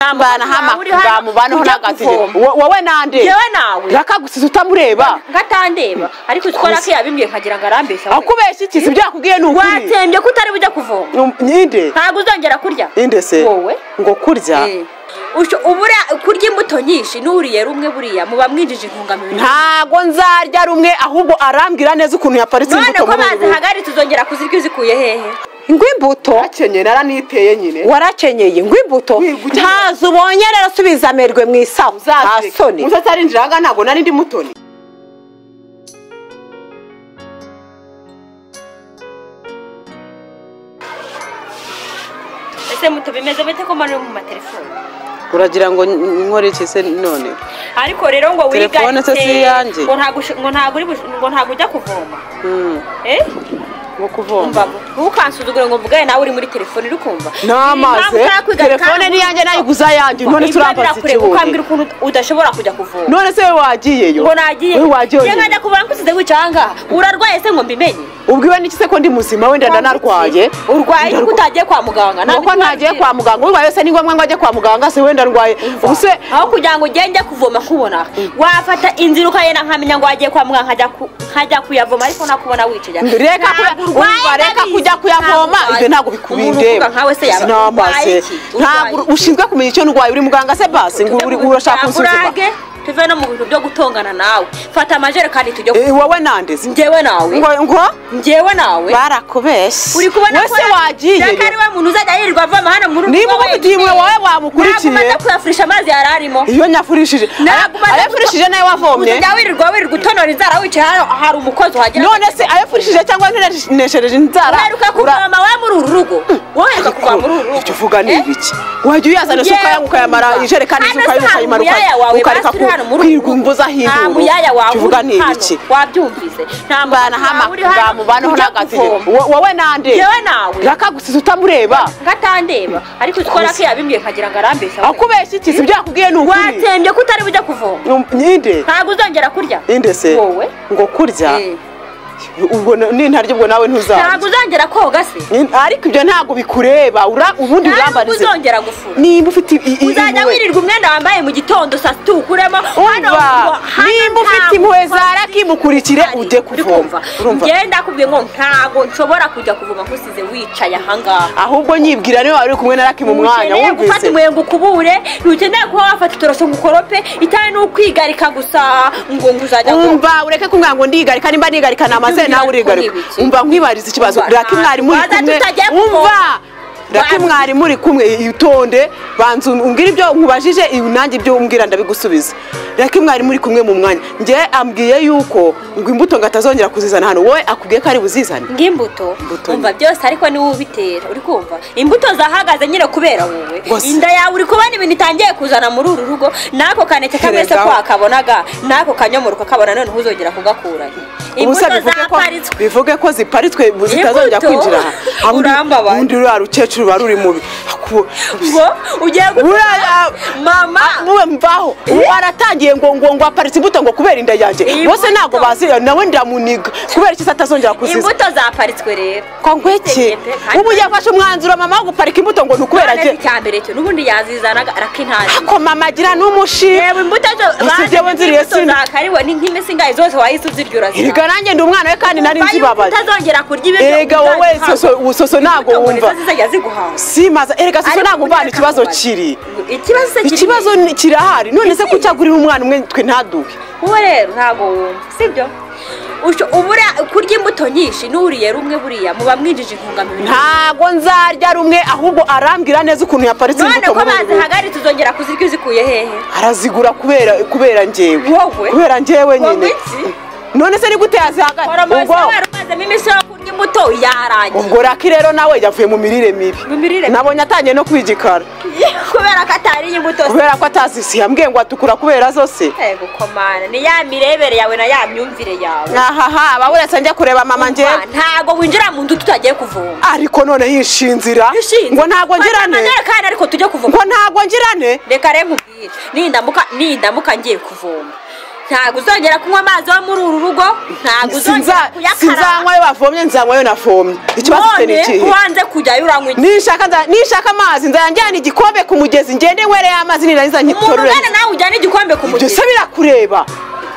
ntambana hama uri hano, ngamubanaho ujya n'agatire kuvoma. Wo- wowe nande Yewe nawe. rakagusiza utamureba ngatandeba ariko ukora ko yabimbwiye nkagira ngo arambeshya akubeshya iki si ibyo yakubwiye ni ukuri watsembye ko utari bujya kuvoma Num- ninde ntabwo uzongera kurya ninde se wowe ngo kurya Eh. Usho- ubura kurya imbuto nyinshi n'uriye rumwe buriya muba mwinjije intungamubiri ntago nzarya rumwe ahubwo arambwira neza ukuntu yaparitse none imbuto ko muri ubu bazihagaritse uzongera kuzirya uzikuye hehe ngo imbuto akenyeye naraniteye nyine warakenyeye ngo imbuto Wigukenye. ntazo ubonye rero subiza amerwe mu isaho nta soni musa atarinjira ahangaha ntabwo nari ndi mutoni ese muto bimeze bite ko muri mu matelefone uragira ngo nkore iki se none ariko rero ngo wiga Telefone se si iyanjye. ngo ntago ush- ngo ntago uri bush- ngo ntago ujya kuvoma eh nko kuvoma mbamo ntukansuzugure ngo mvugane nawe uri muri telefone uri kumva Impamvu namaze utakwiga telefone kandi- n'iyanjye nayiguze ayanjye none Ibyo turambaza birakure kuko ikiburi ambwira ukuntu udashobora kujya kuvoma none se wowe wagiyeyo ngo nagiye wowe wagiye njye wenyine. nkajya kubona ko usize wicaye ahangaha urarwaye se ngo mbimenye ubwiwe n'iki se ko ndi muzima wenda ndanarwaye urwaye Ndarwa- ko utagiye kwa muganga nta nuko miti ntagiye wagira. kwa muganga urwaye se ni ngombwa ngo ajye kwa muganga se wenda arwaye ubuse aho kugira ngo ugende kuvoma kubona wafata inzira ukagenda nkamenya ngo wagiye kwa muganga nkajya ku- nkajya kuyavoma ariko nakubona wicaye reka Ntabwo kuya- urwaye, umva reka ndabizi. kujya kuyavoma Ntabwo ibyo urwaye. ntabwo Umuntu uvuga bikwindeba nkawe se yaba urwaye namaze iki? ntabwo Urwaye iki? ushinzwe kumenya icyo ndwaye uri muganga se basi ngo uri- urashaka gusuzuma Ntabwo urage, tuve no mu bintu byo gutongana nawe fata amajerekani tujye Eh, wowe nandeze njyewe nawe ngo ngo njyewe nawe barakubeshya uri kubona wese wagiye reka ari we muntu uzajya yirirwa avoma hano muri Niba ubigiye iwe, wowe wamukurikiye. ntabwo umaze kuyafurisha amazi yari arimo iyo nyafurishije Ntabwo umaze ayafurishije nawe wavomye uzajya wirirwa wirirwa utonora inzara wicaye hano hari umukozi uhagera none se ayafurishije cyangwa ntineshereje inzara uheruka kuvoma we muri uru rugo woheruka kuva muri uru rugo icyo uvuga ni ibiki wajya uyazana se ukaya- ukayamara ijerekani se Hano si ukayimara hari ukayimara muyaya wawe, ukareka basi uri hano muri uru rugo. kwirwumbuza hirya nta ubu. muyaya wawe icyo uvuga ni uri hano. ibiki wabyumvise nta mbana hama ngamubanaho n'agatege Wo- wowe nande Yewe nawe. rakagusiza utamureba ngatandeba ariko ukora ko yabimbwiye nkagira ngo arambeshya we. akubeshya iki si ibyo yakubwiye ni ukuri watsembye ko utari bujya kuvoma Num- ninde ntabwo uzongera kurya ninde se wowe ngo kurya Eh. ubwo na- nintarya ubwo nawe ntuzarya ntabwo uzongera koga se Ni- ariko ibyo ntabwo bikureba ura- ubundi ntabwo urambarize uzongera gufura niba ufite i- i- uzajya impuhwe wirirwa umwenda wambaye mu gitondo saa sita uwukuremo hano umva ngo- hano nimba ufite ntabwo impuhwe ukoze zara kimukurikire cyane. ujye Uri kuvoma urumva kumva ngenda akubwiye ngo ntabwo nshobora kujya kuvoma nkusize wicaye ahangaha ahubwo nyibwira niba wari uri kumwe na raki mu mwanya ntukeneye gufata wumvise umuyengo ukubure ntukeneye kuba wafata itoroso ngo ukorope itari n'ukwigarika gusa ngo ngo uzajya kuvoma umva ureke kumbwira ngo ndigarika nimba nigarika namaze nawe urigarika Ntibiki. umva nkwibariza ikibazo Umva, raki mwari muri waza kumwe tutagiye kuvoma. umva raki Waza. mwari muri kumwe itonde banza umbwire ibyo nkubajije ibi nanjye ibyo umbwira ndabigusubiza raki mwari muri kumwe mu mwanya njye ambwiye yuko ngo imbuto ngo atazongera kuzizana hano wowe akubwiye ko ari buzizane ng'imbuto Imbuto umva byose ariko niwe ubitera uri kumva imbuto zahagaze nyine kubera wowe Gusa- inda yawe uri kubona ibintu itangiye kuzana muri uru rugo n'ako kaneke kamwe se Erega- kwakabonaga n'ako kanyomoro kakabona noneho uzongera kugakurayo imbuto ubusa bivuge ko zaparitswe bivuge ko ziparitswe bu- zitazongera Imbuto? kwinjira aha Undi- Urambabaye. undi uriya rukecuru wari uri mubi Aku- ngo ugiye Uriya- gutera mama muwe mvaho ubu aratangiye ngo ngo ngo aparitse imbuto ngo kubera inda yanjye Imbuto. bose ntabwo bazi nawe ndamuniga kubera iki se atazongera kuziza imbuto zaparitswe rero ko ngweke Kandi- ubu yafashe umwanzuro mama wo guparika imbuto ngo ni ukubera none njye icyambere cyo n'ubundi yazizanaga arakintazi ko mama agira n'umushiha yewe imbuto zo Gusa jyewe nziriye sina. zakariwe ni nk'imesingaye zose wahise uzirya urazirya erega nanjye ndi umwana we kandi nari Mba yuko nzibabaye utazongera kurya ibiryo erega wowe uzabihawe. soso- soso ntabwo Imbuto ngo wumva nizo zizajya ziguhaza simaza erega soso Ariko ntabwo umvana burya ikibazo kamubaza. kiri ikibazo se kiri ikibazo ni- kirahari none se kucyagurira umwana umwe twe ntaduhe wowe rero ntabwo wumva sibyo Usho- ubura kurya imbuto nyinshi n'uriye rumwe buriya muba mwinjije intungamubiri ntago nzarya rumwe ahubwo arambwira neza ukuntu yaparitse none imbuto ko muri uru rugo. bazihagaritse uzongera kuzirya uzikuye hehe arazigura kubera kubera njyewe Wowe? kubera njyewe Wowe nyine iki? none se ni gute yazihaga Oromo ubwo wari umazemo iminsi yo kurya imbuto yarangiye ubwo raki rero nawe yavuye mu mirire mibi Mu mirire mibi. nabonye atangiye no kwigikara kubera ko atariye imbuto se. kubera ko atazisi yambwiye ngo atukura kubera zose Ego komana ni ya mirebere yawe na ya myumvire yawe ahaha baburetse njya kureba mama njyewe Ah, ntago winjira mu nzu tutagiye kuvoma ariko none yishinzira ngo ntabwo ngirane kandi ariko tujye kuvoma ngo ntabwo ngirane reka rero nkubwire nindamuka nindamuka ngiye kuvoma ntabwo uzongera kunywa amazi yo muri uru rugo ntabwo uzongera Sinza- kuyakaraba sinzanywa ayo bafomye nzanywa ayo nafomye ikibazo cye ni none ikihe ubanze kujyayo uranywa iki nishaka nza- nishaka amazi nzayajyana igikombe ku mugezi ngende wereye amazi nirangiza umuntu nkitorore ugana nawe ujyana igikombe ku ibyo mugezi se birakureba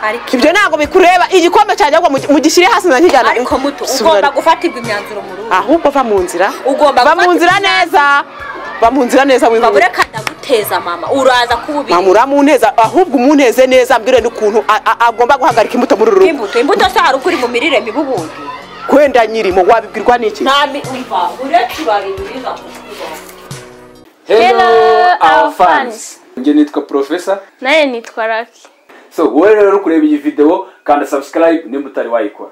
Ariko- ibyo ntabwo bikureba igikombe cyanjye ahubwo mugi- mugishyire hasi nzakijyana ariko muto Subira- ugomba gufatirwa imyanzuro mu rugo ahubwo va mu nzira Ugomba va mu gufata nzira neza va mu nzira neza ukaba wihuse ureka ndaguteza mama uraza kuba ubizi mama uramuneza ahubwo umuneze neza mbwire n'ukuntu a- a- agomba guhagarika imbuto muri uru rugo imbuto imbuto se hari ukuri mu mirire mibi ubundi kwenda nyirimo wabibwirwa n'iki nta mi umva uretse ibabi biriza ku kigo Hello, our fans. njye nitwa profesa nawe nitwa raki so wowe rero uri kureba iyi video kanda subscribe nimba utari wayikora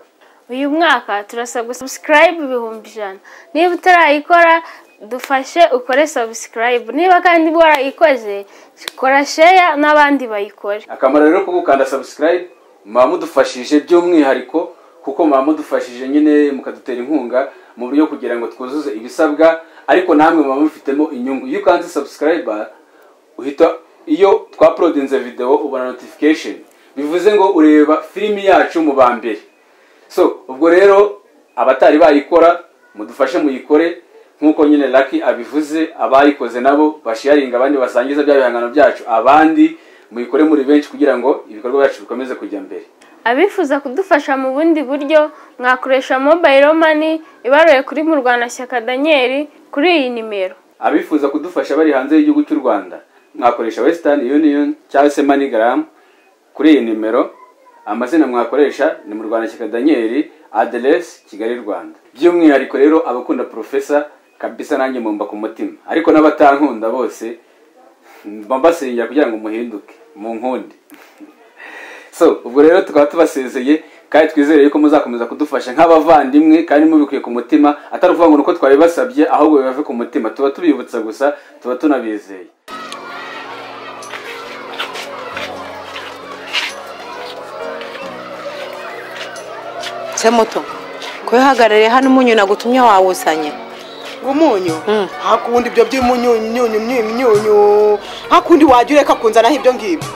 uyu mwaka turasabwa subscribe ibihumbi ijana niba utarayikora dufashe ukore subscribe niba kandi warayikoze kora share n'abandi bayikore akamaro rero ko gukanda subscribe muba mudufashije by'umwihariko kuko muba mudufashije nyine mukadutera inkunga mu buryo kugira ngo twuzuze ibisabwa ariko namwe muba mufitemo inyungu iyo ukanze subscribe uhita iyo twaprodinze video ubona notification bivuze ngo ureba filimi yacu mu ba mbere so ubwo rero abatari bayikora mudufashe muyikore nk'uko nyine laki abivuze abayikoze nabo bashiyaringa abandi basangiza bya bihangano byacu abandi muyikore muri benshi kugira ngo ibikorwa byacu bikomeze kujya mbere abifuza kudufasha mu bundi buryo mwakoresha mobile money ibaruye kuri murwanashyaka daniel kuri iyi nimero abifuza kudufasha bari hanze y'igihugu cy'u rwanda mwakoresha western union cyangwa se manigram kuri iyi nimero amazina mwakoresha ni mu rwanda cyaka daniel aderesi kigali rwanda by'umwihariko rero abakunda profesa kabisa nanjye mumba ku mutima ariko n'abatankunda bose mba mbasengera kugira ngo muhinduke mu nkundi so ubwo rero tukaba tubasezeye kandi twizere yuko muzakomeza kudufasha nk'abavandimwe kandi mubikuye ku mutima atari ukuvuga ngo ni uko twabibasabye ahubwo bibave ku mutima tuba tubibutsa gusa tuba tunabizeye se muto kwihagarariye hano umunyu nagutumye wawuzanye umunyu hakundi ibyo by'imyunyu myunyu myunyu hakundi wajya ureka kunzanaho ibyo ngibyo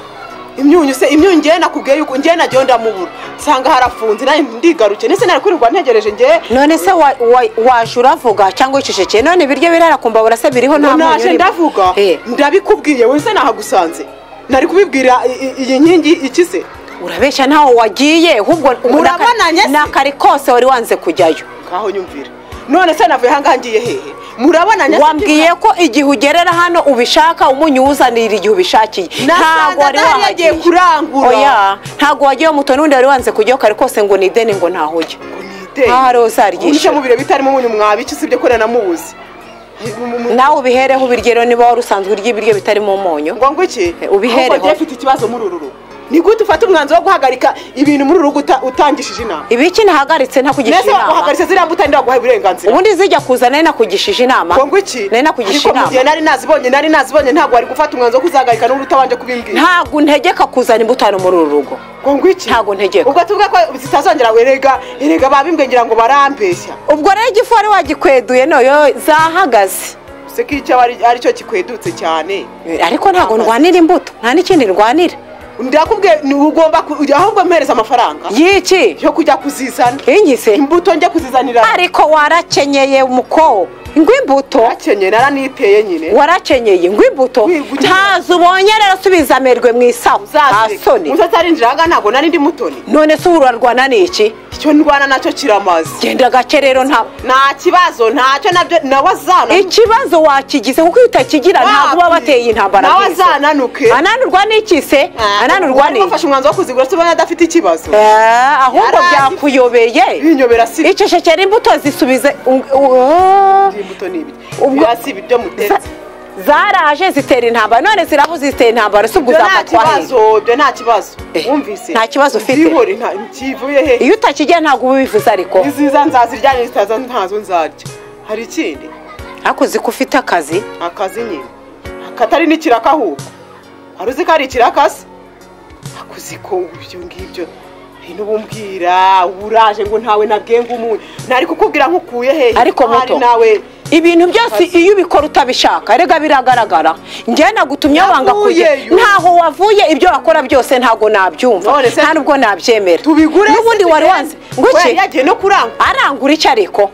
imyunyu se imyunyu ngewe nakubwiye yuko ngewe nagiye ndamubura nsanga harafunze nawe ndigaruke ndetse nari kwirirwa ntegereje ngewe none se wa- wa- waje uravuga cyangwa wicecekeye none ibiryo birarakumba burasa biriho nta munyu naje urimo. ndavuga Eh, ndabikubwiye wowe se nahagusanze nari kubibwira i- i- iyi nkingi iki se urabeshya ntaho wagiye ahubwo Murabonanye se? nakari kose wari wanze kujyayo ngaho nyumvira none se navuye ahangaha ngiye hehe murabona nyase- wambwiye ko igihe ugerera hano ubishaka umunyu uwuzanira igihe ubishakiye ntago nasanze wari adahari yagiye wahagiye kurangura oya ntago wagiye muto n'undi wari wanze kujyaho kare kose ngo ni ideni ngo ntahujya Ah, Rosa, aryishyura. unishe mubire bitarimo umunyu mwabiki sibyo ko nanamubuze Mu- mu- mu- nawe ubihereho ubiryo niba wari usanzwe urya ibiryo bitarimo umunyu ngo ngo iki Eh, ubihereho. Ahubwo njye mfite ikibazo muri uru rugo ni gute ufata umwanzuro wo guhagarika ibintu muri uru rugo uta- utangishije inama ibiki nahagaritse mbese ntakugisha inama waguhagaritse ziriya mbuto ndaguha uburenganzira ubundi zijya kuza nari nakugisha inama ngo ngo iki nari nakugisha Ariko mu gihe inama nari nazibonye nari nazibonye ntabwo wari gufata umwanzuro wo kuzahagarika n'undi utabanje kubimbwira ntabwo ntegeka kuzana imbuto hano muri uru rugo ngo ngo iki ntabwo ntegeka. ubwo tuvuge ko zitazongera erega erega babimbwengera ngo barambeshya ubwo rero igifu wari wagikweduye noyo zahagaze use ko icyo ari aricyo kikwedutse cyane ariko ntabwo ndwanira imbuto nta n'ikindi ndwanira ndakubwiye ni- ugomba ku- ahubwo mpereza amafaranga y'iki yo kujya kuzizana inyise imbuto njya kuzizanira ariko warakenyeye muko ngw'imbuto akenye naraniteye nyine warakenyeye ngw'imbuto Wi- gukenyera. ntazo ubonye rero subiza amerwe mu isaho nta soni utarinjira aha ntabwo nari ndi mutoni none se ubu urarwana n'iki icyo ndwana nacyo kiramaze genda gake rero nta nta kibazo ntacyo nabyo nawe azana ikibazo wakigize kuko iyo utakigira ntabwo uba wateye intambara nawe nk'izo. azananuke ananurwa n'iki se ananurwa Wari n'iki wafashe umwanzuro wo kuzigura se ubona adafite ikibazo Eh, ahubwo Yarazi- byakuyobeye binyobera si icecekera imbuto zisubize u- u- imbuto ni ibiryo Ubwo- Hasi ibiryo za- mutetse zaraje zitera intambara none ziraho zitera intambara si ubwo ibyo nta uzafatwa hehe? kibazo ibyo nta kibazo Eh, wumvise nta kibazo ufite. Byihore, nta kivuye he iyo utakigira ntabwo uba ubivuze ariko iziza nzazirya nizitaza ntazo nzarya hari ikindi ariko uzi ko ufite akazi akazi nyine akatari n'ikiraka ahubwo wari uzi ko ari ikiraka se akuzi ko ibyo ngibyo ntubumbwira uburaje ngo ntawe nabwiye ngo umunyu nari kukubwira nkukuye hehe Ariko Ahari muto. nawe ibintu byose iyo ubikora utabishaka erega biragaragara njyewe nagutumye wanga kujya Navuyeyo. ntaho wavuye ibyo wakora byose ntago nabyumva None se- nta nubwo nabyemera tubigure n'ubundi wari se, wanze ngo wari iki yagiye no kurangwa arangura iki ariko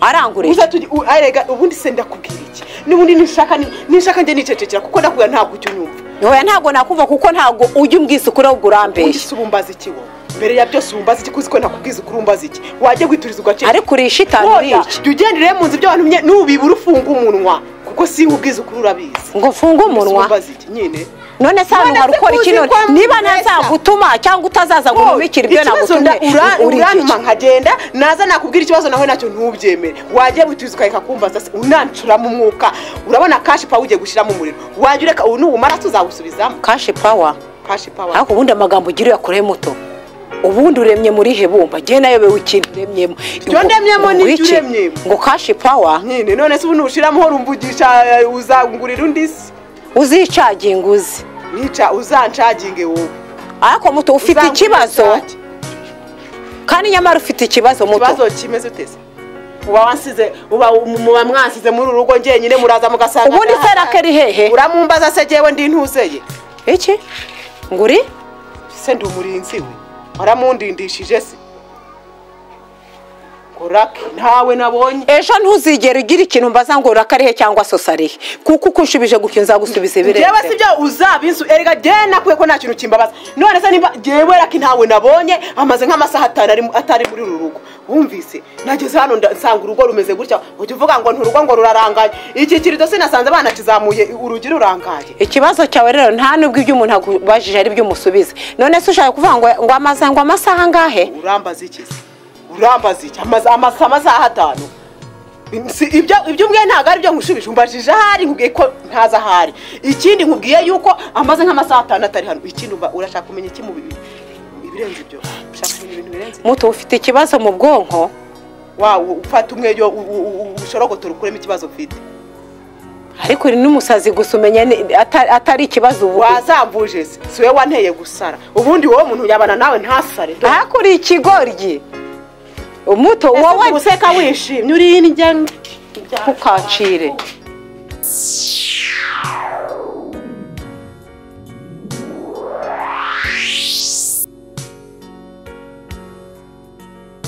arangura iki uza tugi u- arega ubundi se ndakubwira iki n'ubundi nishaka ni- nishaka njye nicecekera kuko ndakubwira ntabwo ujya unyumva Oya ntago nakumva kuko ntago ujya umbwisa ukuri ahubwo ubundi urambeshya se uba umbaza iki wowe mbere ya byose uba umbaza iki kuzi ko ntakubwiza ukuri umbaza iki wajya gwituriza ugaciro ariko urisha itanu woya urica jya ugendere mu nzu by'abantu nye- nubibura ufunga umunwa kuko si ubwiza ukuri urabizi ngo mfunge umunwa umbaza iki nyine none se hano None hari se ukora kuzi iki none kwa niba mbesa? ntazagutuma cyangwa utazaza ngo numikire ibyo ikibazo nagutumye ura- uri iki? urantuma nkagenda naza nakubwira ikibazo nawe nacyo ntubyemere wajya buturiza ukareka kumbaza se unancuramo umwuka urabona kashi pawa ugiye gushyiramo umuriro wajya ureka ubu nuwumara se uzawusubizamo kashi pawa kashi pawa ariko ubundi amagambo ugira uyakoreye muto ubundi uremye muri hebumba njyewe nayobewe ikintu uremyemo Ibyo ndemyemo Ngo- n'ibyo ngo iki? uremyemo. ngo kashi pawa nyine none se ubu nuwushyiramo rumvugisha eh, uzangurira undi se uzicaginga uzi nica uzancaginge wowe ariko muto ufite Uzangurira ikibazo cagi. kandi nyamara ufite ikibazo muto ikibazo kimeze uteze uba wansize uba muba mwansize muri uru rugo njyenyine muraza mugasanga ubundi se rakeri hehe uramumbaza se jyewe ndi ntuseye iki ngo uri se ndi umurinzi we waramundindishije se ngo rake ntawe nabonye ejo ntuzigere ugira ikintu mbaza ngo rakari he cyangwa sosarihe kuko uko unshubije gutyo nzagusubiza jewe si ibirenze byo uzabisu erega jyewe nakuye ko nta kintu kimbabaza none se niba jyewe rake ntawe nabonye amaze nk'amasaha atanu ari- atari muri uru rugo wumvise nageze hano nda- nsanga urugo rumeze gutya ujya uvuga ngo nturugo ngo rurarangaye iki kirido se nasanze banakizamuye urugi rurangaye ikibazo cyawe rero nta nubwo ibyo umuntu akubajije ari byo umusubiza none se ushaka kuvuga ngo ngo amaze ngo amasaha angahe urambaza iki se urambaza iki Amaza- amasa- amasaha atanu Si- ibyo ibyo umbwiye ntabwo ari byo nkushubije umbajije ahari nkubwiye ko ntazi ahari ikindi nkubwiye yuko amaze nk'amasaha atanu atari hano ikindi umva urashaka kumenya iki mu bi- ibirenze ibyo ushaka kumenya ibintu birenze ibyo? muto ufite ikibazo mu bwonko wa u- ufata umweyo u- u- u- ushorogotore ukuremo ikibazo ufite ariko uri n'umusazi gusa umenya ni- ata- atari ikibazo ubu wazambuje se si wowe wanteye gusara ubundi wowe umuntu yabana nawe ntasare ariko uri ikigoryi umuto wowe wowe useka wishimye uri indya ntukacire